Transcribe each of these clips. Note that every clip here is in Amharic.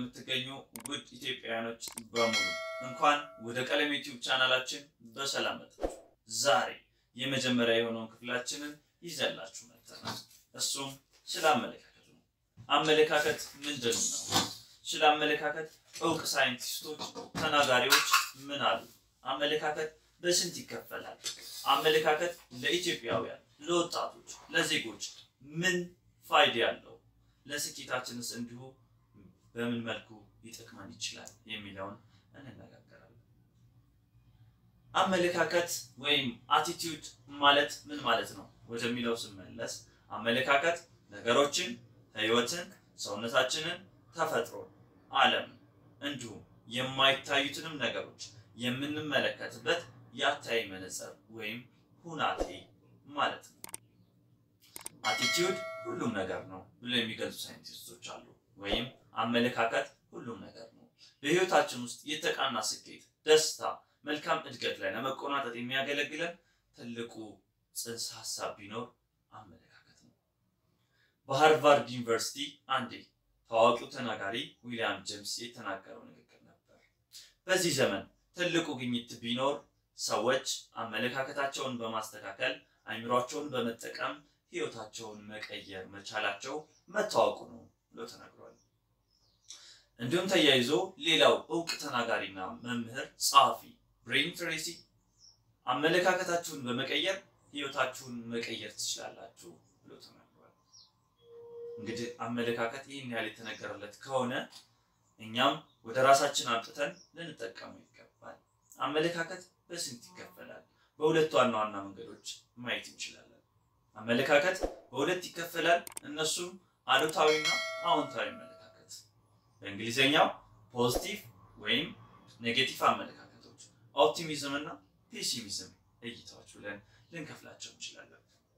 ለምትገኙ ውድ ኢትዮጵያውያኖች በሙሉ እንኳን ወደ ቀለም ዩቲዩብ ቻናላችን በሰላም መጣችሁ። ዛሬ የመጀመሪያ የሆነውን ክፍላችንን ይዘላችሁ መጥተናል። እሱም ስለ አመለካከት ነው። አመለካከት ምንድን ነው? ስለ አመለካከት እውቅ ሳይንቲስቶች፣ ተናጋሪዎች ምን አሉ? አመለካከት በስንት ይከፈላል? አመለካከት ለኢትዮጵያውያን፣ ለወጣቶች፣ ለዜጎች ምን ፋይዳ ያለው ለስኬታችንስ እንዲሁ በምን መልኩ ሊጠቅመን ይችላል የሚለውን እንነጋገራለን። አመለካከት ወይም አቲቲዩድ ማለት ምን ማለት ነው ወደሚለው ስመለስ አመለካከት ነገሮችን፣ ሕይወትን፣ ሰውነታችንን፣ ተፈጥሮን፣ ዓለምን እንዲሁም የማይታዩትንም ነገሮች የምንመለከትበት የአታይ መነጽር ወይም ሁናቴ ማለት ነው። አቲቲዩድ ሁሉም ነገር ነው ብሎ የሚገልጹ ሳይንቲስቶች አሉ። ወይም አመለካከት ሁሉም ነገር ነው። በህይወታችን ውስጥ የተቃና ስኬት፣ ደስታ፣ መልካም እድገት ላይ ለመቆናጠጥ የሚያገለግለን ትልቁ ጽንሰ ሀሳብ ቢኖር አመለካከት ነው። በሃርቫርድ ዩኒቨርሲቲ አንዴ ታዋቂው ተናጋሪ ዊሊያም ጄምስ የተናገረው ንግግር ነበር። በዚህ ዘመን ትልቁ ግኝት ቢኖር ሰዎች አመለካከታቸውን በማስተካከል አይምሯቸውን በመጠቀም ህይወታቸውን መቀየር መቻላቸው መታወቁ ነው ብሎ ተናግሯል። እንዲሁም ተያይዞ ሌላው እውቅ ተናጋሪና መምህር ጸሐፊ ብሬን ትሬሲ አመለካከታችሁን በመቀየር ህይወታችሁን መቀየር ትችላላችሁ ብሎ ተናግሯል። እንግዲህ አመለካከት ይህን ያህል የተነገረለት ከሆነ እኛም ወደ ራሳችን አምጥተን ልንጠቀሙ ይገባል። አመለካከት በስንት ይከፈላል? በሁለት ዋና ዋና መንገዶች ማየት እንችላለን። አመለካከት በሁለት ይከፈላል። እነሱም አሉታዊና አዎንታዊ አመለካከት፣ በእንግሊዝኛው ፖዚቲቭ ወይም ኔጌቲቭ አመለካከቶች፣ ኦፕቲሚዝም እና ፔሲሚዝም እይታዎች ብለን ልንከፍላቸው እንችላለን።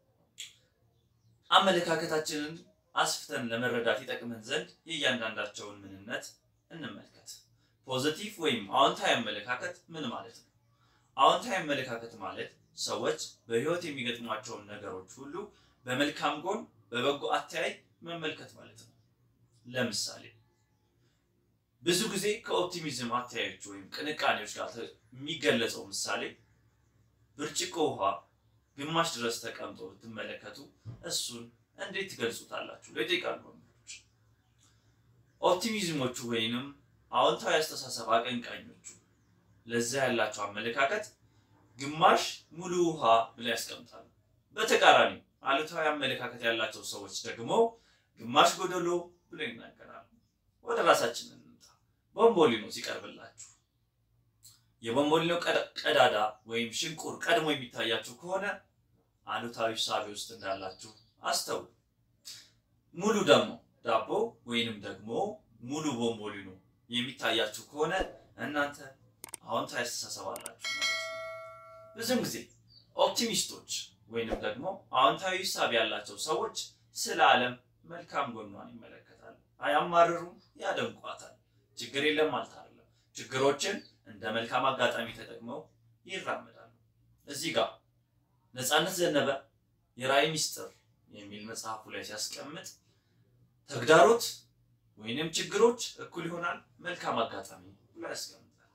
አመለካከታችንን አስፍተን ለመረዳት ይጠቅመን ዘንድ የእያንዳንዳቸውን ምንነት እንመልከት። ፖዚቲቭ ወይም አዎንታዊ አመለካከት ምን ማለት ነው? አዎንታዊ አመለካከት ማለት ሰዎች በህይወት የሚገጥሟቸውን ነገሮች ሁሉ በመልካም ጎን በበጎ አተያይ መመልከት ማለት ነው። ለምሳሌ ብዙ ጊዜ ከኦፕቲሚዝም አተያዮች ወይም ቅንቃኔዎች ጋር የሚገለጸው ምሳሌ ብርጭቆ ውሃ ግማሽ ድረስ ተቀምጦ ብትመለከቱ እሱን እንዴት ትገልጹታላችሁ? ለይጠይቃሉ ወንዶች። ኦፕቲሚዝሞቹ ወይንም አዎንታዊ አስተሳሰብ አቀንቃኞቹ ለዛ ያላቸው አመለካከት ግማሽ ሙሉ ውሃ ብለው ያስቀምጣሉ። በተቃራኒ አሉታዊ አመለካከት ያላቸው ሰዎች ደግሞ ግማሽ ጎደሎ ብለው ይናገራሉ። ወደ ራሳችን እንምጣ። ቦምቦሊኖ ሲቀርብላችሁ የቦምቦሊኖ ቀዳዳ ወይም ሽንቁር ቀድሞ የሚታያችሁ ከሆነ አሉታዊ ሳቢ ውስጥ እንዳላችሁ አስተውሉ። ሙሉ ደግሞ ዳቦ ወይንም ደግሞ ሙሉ ቦምቦሊኖ የሚታያችሁ ከሆነ እናንተ አዎንታዊ አስተሳሰብ አላችሁ ማለት ነው። ብዙም ጊዜ ኦፕቲሚስቶች ወይንም ደግሞ አዎንታዊ ሂሳብ ያላቸው ሰዎች ስለ ዓለም መልካም ጎኗን ይመለከታሉ። አያማርሩም፣ ያደንቋታል። ችግር የለም ማለት አይደለም። ችግሮችን እንደ መልካም አጋጣሚ ተጠቅመው ይራመዳሉ። እዚህ ጋር ነፃነት ዘነበ የራዕይ ሚስጥር የሚል መጽሐፉ ላይ ሲያስቀምጥ ተግዳሮት ወይንም ችግሮች እኩል ይሆናል መልካም አጋጣሚ ብሎ ያስቀምጣል።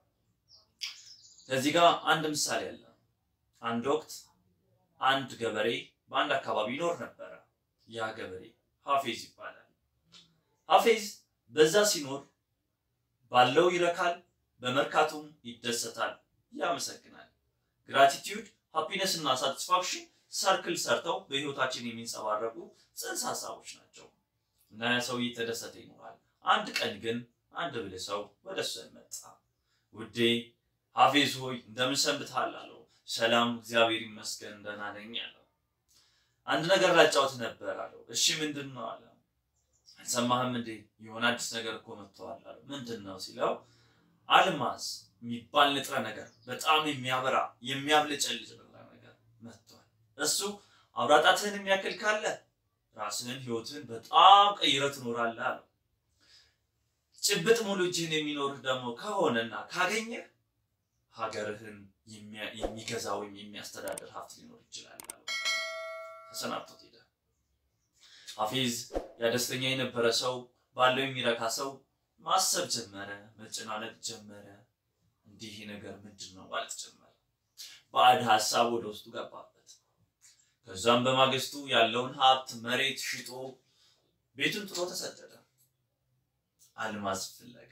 ከዚህ ጋር አንድ ምሳሌ አለ። አንድ ወቅት አንድ ገበሬ በአንድ አካባቢ ይኖር ነበረ። ያ ገበሬ ሀፌዝ ይባላል። ሀፌዝ በዛ ሲኖር ባለው ይረካል፣ በመርካቱም ይደሰታል፣ ያመሰግናል። ግራቲቲዩድ፣ ሃፒነስ እና ሳቲስፋክሽን ሰርክል ሰርተው በህይወታችን የሚንጸባረቁ ጽንሰ ሀሳቦች ናቸው እና ያ ሰው እየተደሰተ ይኖራል። አንድ ቀን ግን አንድ ብልህ ሰው ወደ እሱ መጣ። ውዴ ሀፌዝ ሆይ እንደምን ሰንብተሃል? አለው። ሰላም እግዚአብሔር ይመስገን ደህና ነኝ አለው። አንድ ነገር ላጫውት ነበር አለው። እሺ ምንድን ነው አለ። አልሰማህም እንዴ? የሆነ አዲስ ነገር እኮ መጥተዋል አለው። ምንድን ነው ሲለው አልማዝ የሚባል ንጥረ ነገር በጣም የሚያበራ የሚያብለጨልጭ ንጥረ ነገር መጥቷል። እሱ አውራጣትህን የሚያክል ካለ ራስህን ህይወትህን በጣም ቀይረህ ትኖራለህ አለው። ጭብጥ ሙሉ እጅህን የሚኖርህ ደግሞ ከሆነና ካገኘህ ሀገርህን የሚገዛ ወይም የሚያስተዳድር ሀብት ሊኖር ይችላል አለው። ተሰናብቶት ሄደ። ሀፊዝ ያ ደስተኛ የነበረ ሰው ባለው የሚረካ ሰው ማሰብ ጀመረ፣ መጨናነቅ ጀመረ። እንዲህ ነገር ምንድን ነው ማለት ጀመረ። ባዕድ ሀሳብ ወደ ውስጡ ገባበት። ከዛም በማግስቱ ያለውን ሀብት መሬት ሽጦ ቤቱን ጥሎ ተሰደደ። አልማዝ ፍለጋ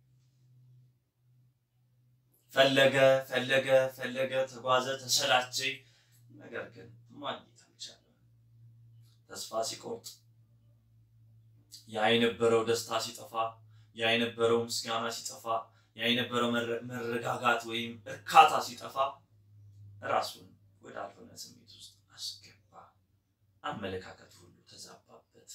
ፈለገ ፈለገ ፈለገ፣ ተጓዘ፣ ተሰላቸ። ነገር ግን ማግኘት አልቻለም። ተስፋ ሲቆርጥ፣ ያ የነበረው ደስታ ሲጠፋ፣ ያ የነበረው ምስጋና ሲጠፋ፣ ያ የነበረው መረጋጋት ወይም እርካታ ሲጠፋ ራሱን ወዳልሆነ ስሜት ውስጥ አስገባ። አመለካከት ሁሉ ተዛባበት።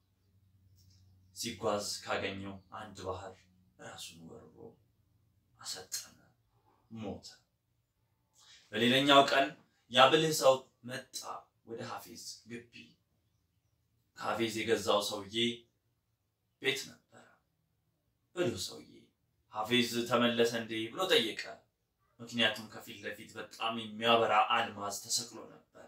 ሲጓዝ ካገኘው አንድ ባህር ራሱን ወርሮ አሰጠመ፣ ሞተ። በሌላኛው ቀን ያብልህ ሰው መጣ ወደ ሀፊዝ ግቢ። ከሀፊዝ የገዛው ሰውዬ ቤት ነበረ። ብልህ ሰውዬ ሀፊዝ ተመለሰ እንዴ ብሎ ጠየቀ። ምክንያቱም ከፊት ለፊት በጣም የሚያበራ አልማዝ ተሰቅሎ ነበረ።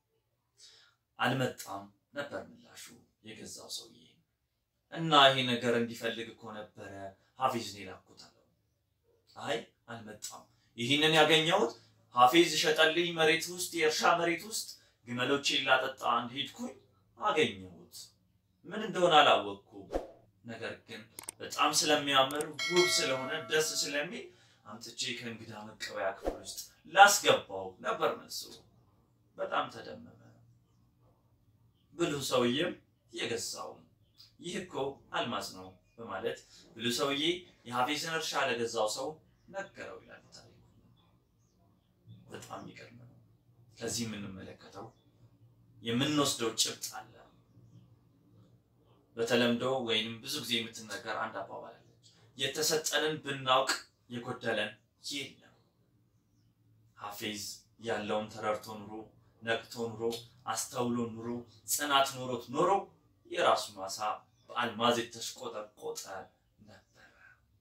አልመጣም ነበር ምላሹ የገዛው ሰውዬ። እና ይሄ ነገር እንዲፈልግ እኮ ነበረ ሀፊዝን የላኩት አለው። አይ አልመጣም፣ ይህንን ያገኘሁት ሀፊዝ ሸጠልኝ መሬት ውስጥ የእርሻ መሬት ውስጥ ግመሎቼን ላጠጣ እንደሄድኩኝ አገኘሁት። ምን እንደሆነ አላወቅኩም፣ ነገር ግን በጣም ስለሚያምር ውብ ስለሆነ ደስ ስለሚል አምጥቼ ከእንግዳ መቀበያ ክፍል ውስጥ ላስገባው ነበር መልሱ። በጣም ተደመመ። ብልሁ ሰውዬም የገዛውም ይህ እኮ አልማዝ ነው በማለት ብልሁ ሰውዬ የሀፊዝን እርሻ ለገዛው ሰው ነገረው ይላል ታሪኩ። በጣም የሚገርም ነው። ከዚህ የምንመለከተው የምንወስደው ጭብጥ አለ። በተለምዶ ወይንም ብዙ ጊዜ የምትነገር አንድ አባባል አለች። የተሰጠንን ብናውቅ የጎደለን የለም። ሀፊዝ ያለውን ተረድቶ ኑሮ ነቅቶ ኑሮ አስተውሎ ኑሮ ጽናት ኖሮት ኖሮ የራሱ ማሳ በአልማዝ የተሽቆጠቆጠ ነበረ።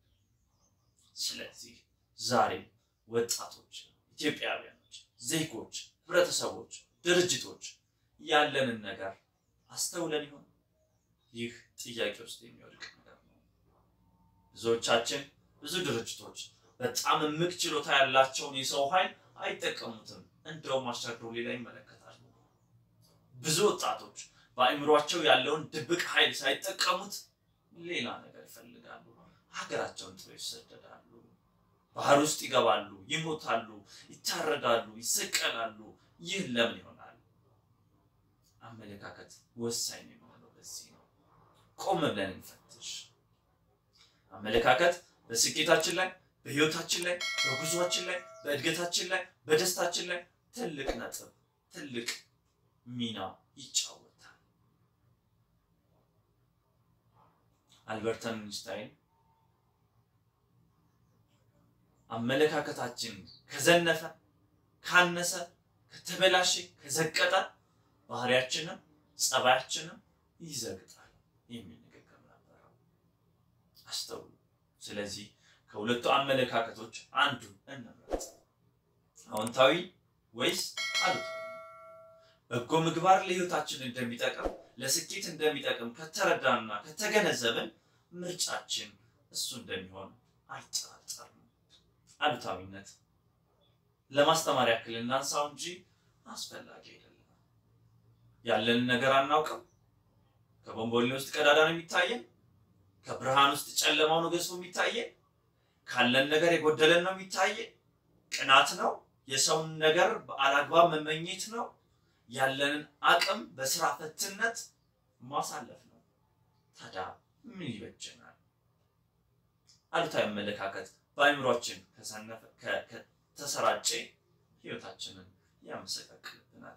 ስለዚህ ዛሬም ወጣቶች፣ ኢትዮጵያውያኖች፣ ዜጎች፣ ህብረተሰቦች፣ ድርጅቶች ያለንን ነገር አስተውለን ይሆን? ይህ ጥያቄ ውስጥ የሚወድቅ ነገር ነው። ብዙዎቻችን ብዙ ድርጅቶች በጣም እምቅ ችሎታ ያላቸውን የሰው ኃይል አይጠቀሙትም። እንደውም አሻግረው ሌላ ይመለከታሉ። ብዙ ወጣቶች በአእምሯቸው ያለውን ድብቅ ኃይል ሳይጠቀሙት ሌላ ነገር ይፈልጋሉ። ሀገራቸውን ጥሎ ይሰደዳሉ። ባህር ውስጥ ይገባሉ፣ ይሞታሉ፣ ይታረዳሉ፣ ይሰቀላሉ። ይህ ለምን ይሆናል? አመለካከት ወሳኝ የሚሆነው በዚህ ነው። ቆም ብለን እንፈትሽ። አመለካከት በስኬታችን ላይ፣ በህይወታችን ላይ፣ በጉዟችን ላይ፣ በእድገታችን ላይ፣ በደስታችን ላይ ትልቅ ነጥብ፣ ትልቅ ሚና ይጫወታል። አልበርት አንስታይን አመለካከታችን ከዘነፈ፣ ካነሰ፣ ከተበላሸ፣ ከዘቀጠ ባህሪያችንም ጸባያችንም ይዘግጣል የሚል ንግግር ነበረው። አስተውሉ። ስለዚህ ከሁለቱ አመለካከቶች አንዱ እንምረጥ። አዎንታዊ ወይስ አሉታዊ? በጎ ምግባር ለህይወታችን እንደሚጠቅም ለስኬት እንደሚጠቅም ከተረዳንና ከተገነዘብን ምርጫችን እሱ እንደሚሆን አይጠራጠርም። አሉታዊነት ለማስተማር ያክል እናንሳው እንጂ አስፈላጊ አይደለም። ያለንን ነገር አናውቅም። ከቦምቦሌ ውስጥ ቀዳዳ ነው የሚታየን። ከብርሃን ውስጥ ጨለማው ነው ገዝፎ የሚታየን። ካለን ነገር የጎደለን ነው የሚታየን። ቅናት ነው። የሰውን ነገር በአላግባብ መመኘት ነው። ያለንን አቅም በስራ ፈትነት ማሳለፍ ነው። ታዲያ ምን ይበጀናል? አሉታዊ አመለካከት በአእምሯችን ከተሰራጨ ህይወታችንን ያመሰቃቅልብናል።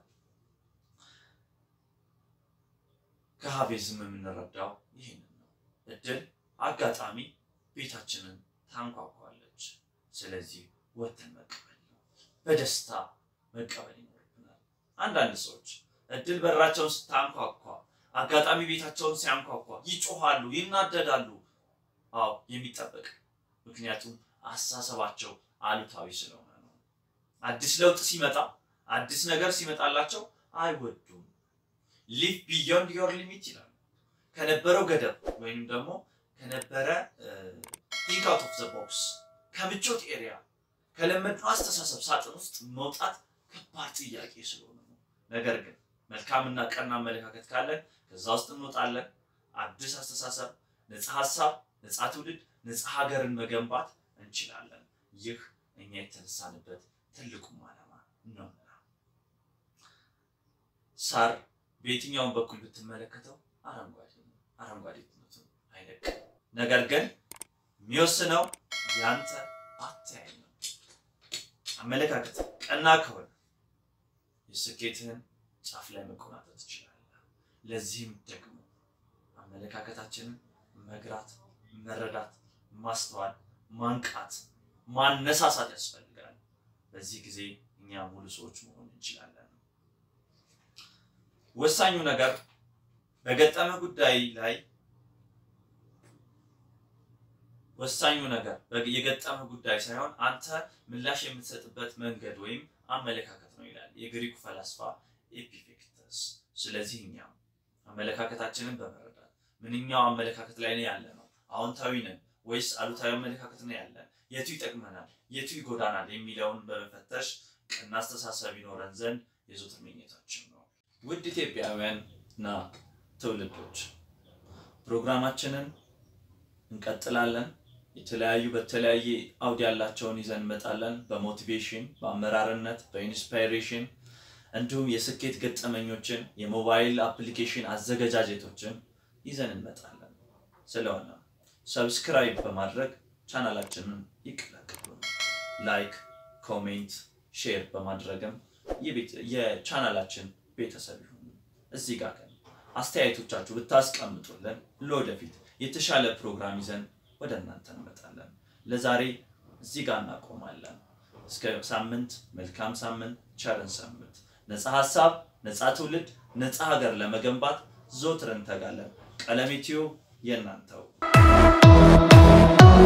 ከሀቤዝም የምንረዳው ይህንን ነው። እድል አጋጣሚ ቤታችንን ታንኳኳለች። ስለዚህ ወጥተን መቀበል ነው። በደስታ መቀበል ይኖርብናል። አንዳንድ ሰዎች እድል በራቸውን ስታንኳኳ፣ አጋጣሚ ቤታቸውን ሲያንኳኳ ይጮሃሉ፣ ይናደዳሉ። አዎ የሚጠበቅ ምክንያቱም አስተሳሰባቸው አሉታዊ ስለሆነ ነው። አዲስ ለውጥ ሲመጣ አዲስ ነገር ሲመጣላቸው አይወዱም። ሊቭ ቢዮንድ ዮር ሊሚት ይላሉ። ከነበረው ገደብ ወይም ደግሞ ከነበረ ቲንክ አውት ኦፍ ዘ ቦክስ ከምቾት ኤሪያ ከለመድነው አስተሳሰብ ሳጥን ውስጥ መውጣት ከባድ ጥያቄ ስለሆነ ነው። ነገር ግን መልካምና ቀና አመለካከት ካለን ከዛ ውስጥ እንወጣለን። አዲስ አስተሳሰብ፣ ነፃ ሀሳብ፣ ነፃ ትውልድ፣ ነፃ ሀገርን መገንባት እንችላለን። ይህ እኛ የተነሳንበት ትልቁም ዓላማ ነው። ሳር በየትኛውን በኩል ብትመለከተው አረንጓዴ ነው። አረንጓዴነቱን አይለቅም። ነገር ግን የሚወስነው ያንተ አተያይ ነው። አመለካከት ቀና ከሆነ የስኬትህን ጫፍ ላይ መቆናጠጥ ትችላለህ። ለዚህም ደግሞ አመለካከታችንን መግራት፣ መረዳት፣ ማስተዋል፣ ማንቃት፣ ማነሳሳት ያስፈልጋል። በዚህ ጊዜ እኛ ሙሉ ሰዎች መሆን እንችላለን። ወሳኙ ነገር በገጠመ ጉዳይ ላይ ወሳኙ ነገር የገጠመ ጉዳይ ሳይሆን አንተ ምላሽ የምትሰጥበት መንገድ ወይም አመለካከት ነው ይላል የግሪኩ ፈላስፋ ኤፒፌክተስ። ስለዚህ እኛም አመለካከታችንን በመረዳት ምንኛው አመለካከት ላይ ነው ያለ ነው፣ አዎንታዊ ነን ወይስ አሉታዊ አመለካከት ነው ያለን፣ የቱ ይጠቅመናል፣ የቱ ይጎዳናል የሚለውን በመፈተሽ ቀና አስተሳሰብ ይኖረን ዘንድ የዘወትር ምኞታችን ነው። ውድ ኢትዮጵያውያን እና ትውልዶች ፕሮግራማችንን እንቀጥላለን። የተለያዩ በተለያየ አውድ ያላቸውን ይዘን እንመጣለን። በሞቲቬሽን፣ በአመራርነት፣ በኢንስፓይሬሽን እንዲሁም የስኬት ገጠመኞችን፣ የሞባይል አፕሊኬሽን አዘገጃጀቶችን ይዘን እንመጣለን። ስለሆነ ሰብስክራይብ በማድረግ ቻናላችንን ይቀላቀሉ። ላይክ፣ ኮሜንት፣ ሼር በማድረግም የቻናላችን ቤተሰብ ይሁኑ። እዚህ ጋር ግን አስተያየቶቻችሁ ብታስቀምጡልን ለወደፊት የተሻለ ፕሮግራም ይዘን ወደ እናንተ እንመጣለን። ለዛሬ እዚህ ጋር እናቆማለን። እስከ ሳምንት፣ መልካም ሳምንት፣ ቸርን ሳምንት። ነፃ ሀሳብ፣ ነፃ ትውልድ፣ ነፃ ሀገር ለመገንባት ዘወትር እንተጋለን። ቀለሜ ቲዩብ የእናንተው